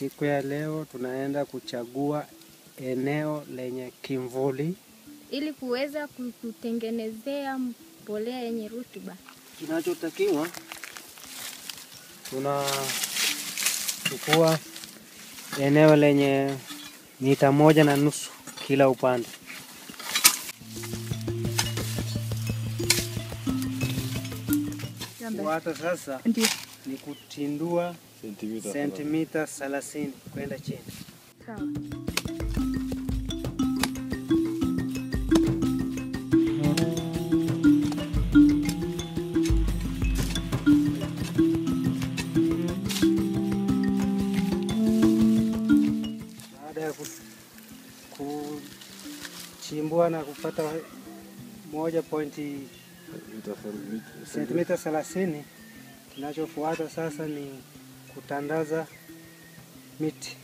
Siku ya leo tunaenda kuchagua eneo lenye kimvuli. ili kuweza kutengenezea mbolea yenye rutuba. Kinachotakiwa tunachukua eneo lenye mita moja na nusu kila upande. Kufuata sasa Ndio. ni kutindua Sentimita sentimita 30 kwenda chini. Sawa. Baada ya ku- kuchimbua na kupata moja pointi sentimita thelathini, kinachofuata sasa ni kutandaza miti.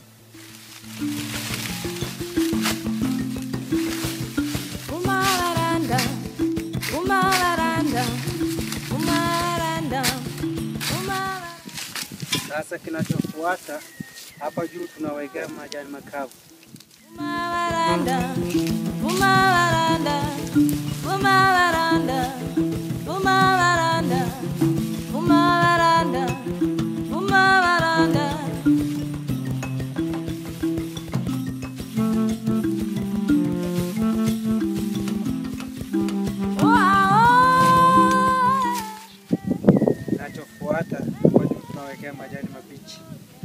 Umararanda, umararanda, umararanda, umararanda. Sasa kinachofuata hapa juu tunawekea majani makavu. Umararanda, umararanda, umararanda, umararanda, umararanda, umararanda. Wow. Kinachofuata hapa juu tunawekea majani mabichi.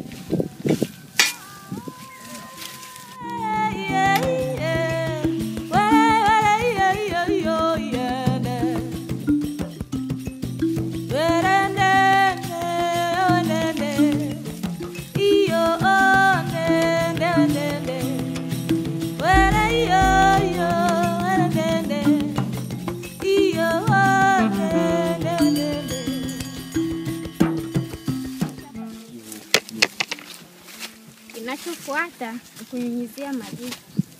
Kinachofuata ni kunyunyizia maji.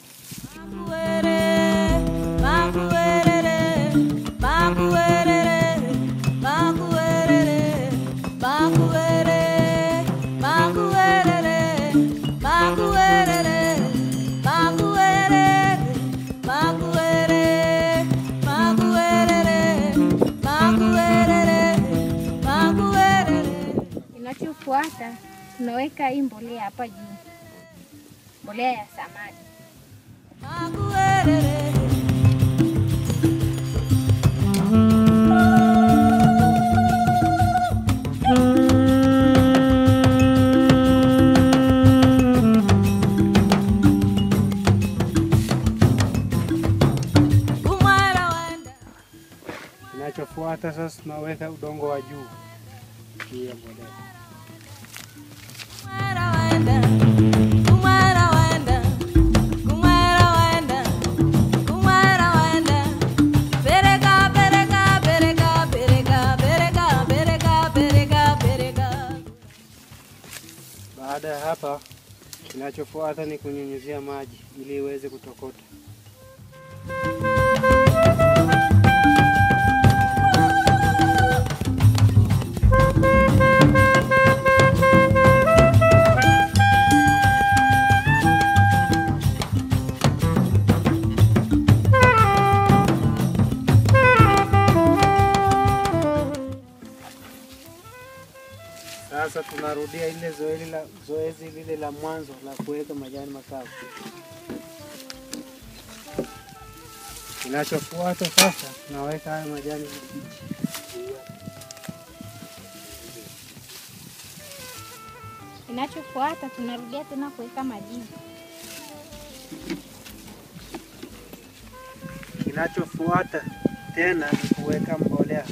Kinachofuata tunaweka hii mbolea hapa juu, mbolea ya samadi. Kinachofuata sasa tunaweka udongo wa juu juu ya mbolea. Baada ya hapa, kinachofuata ni kunyunyizia maji ili iweze kutokota. Sasa tunarudia ile zoezi la zoezi lile la mwanzo la kuweka majani makavu. Kinachofuata sasa tunaweka haya majani mabichi. Kinachofuata tunarudia tena kuweka majivu. Kinachofuata tena ni kuweka mbolea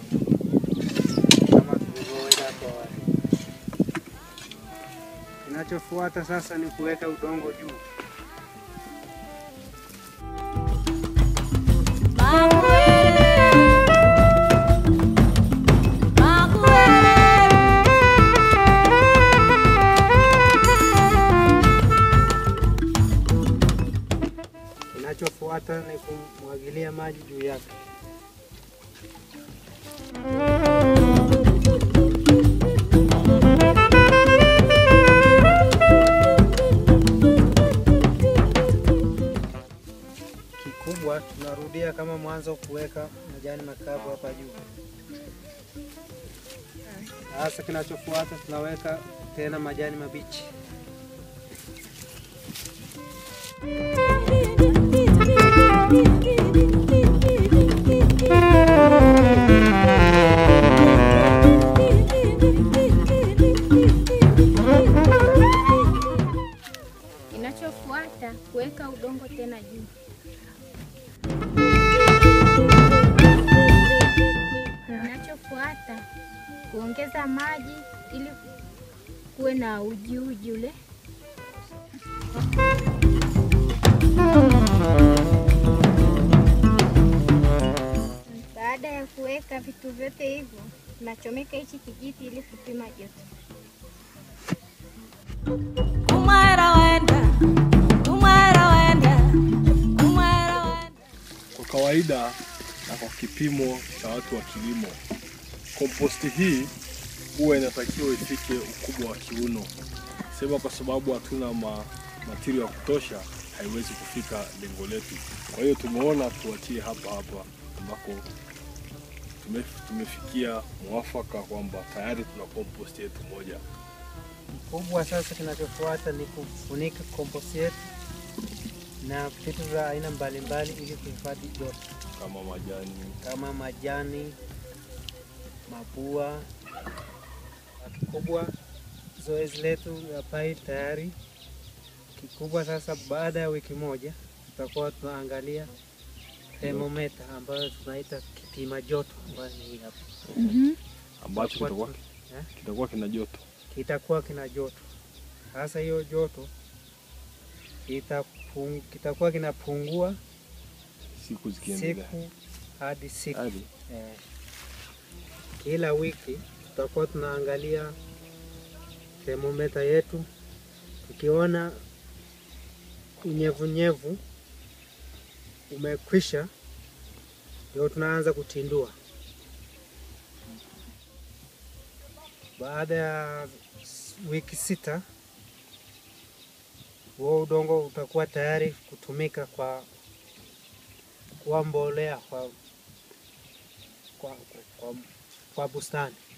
kama tulivyoweka hapo awali. Kinachofuata sasa ni kuweka udongo juu. Kinachofuata ni kumwagilia maji juu yake. mwanzo kuweka majani makavu hapa juu. Sasa kinachofuata tunaweka tena majani mabichi. Kinachofuata kuweka udongo tena juu. Kinachofuata kuongeza maji ili kuwe na ujiuji ule. Baada ya kuweka vitu vyote hivyo, nachomeka hichi kijiti ili kupima joto. Umwera wenda, umwera wenda, umwera wenda. Kwa kawaida na kwa kipimo cha watu wa kilimo, komposti hii huwa inatakiwa ifike ukubwa wa kiuno. Sema kwa sababu hatuna ma, matirio ya kutosha, haiwezi kufika lengo letu. Kwa hiyo tumeona tuachie hapa hapa ambako tume, tumefikia mwafaka kwamba tayari tuna komposti yetu moja. Kubwa sasa, kinachofuata ni kufunika komposti yetu na vitu vya aina mbalimbali ili kuhifadhi joto kama majani kama majani, mabua. Kikubwa zoezi letu ya pai tayari. Kikubwa sasa, baada ya wiki moja tutakuwa tunaangalia thermometer ambayo tunaita kipima joto ambayo ni hii hapa. ambacho Tutakuwa kitakuwa tu- eh? kitakuwa kina joto. kitakuwa kina joto. Sasa hiyo joto itapung, kitakuwa kinapungua Siku zikiendelea siku hadi siku hadi eh. Kila wiki tutakuwa tunaangalia thermometa yetu, tukiona unyevunyevu umekwisha, ndio tunaanza kutindua. Baada ya s- wiki sita, huo udongo utakuwa tayari kutumika kwa kuwa mbolea kwa, kwa, kwa, kwa bustani.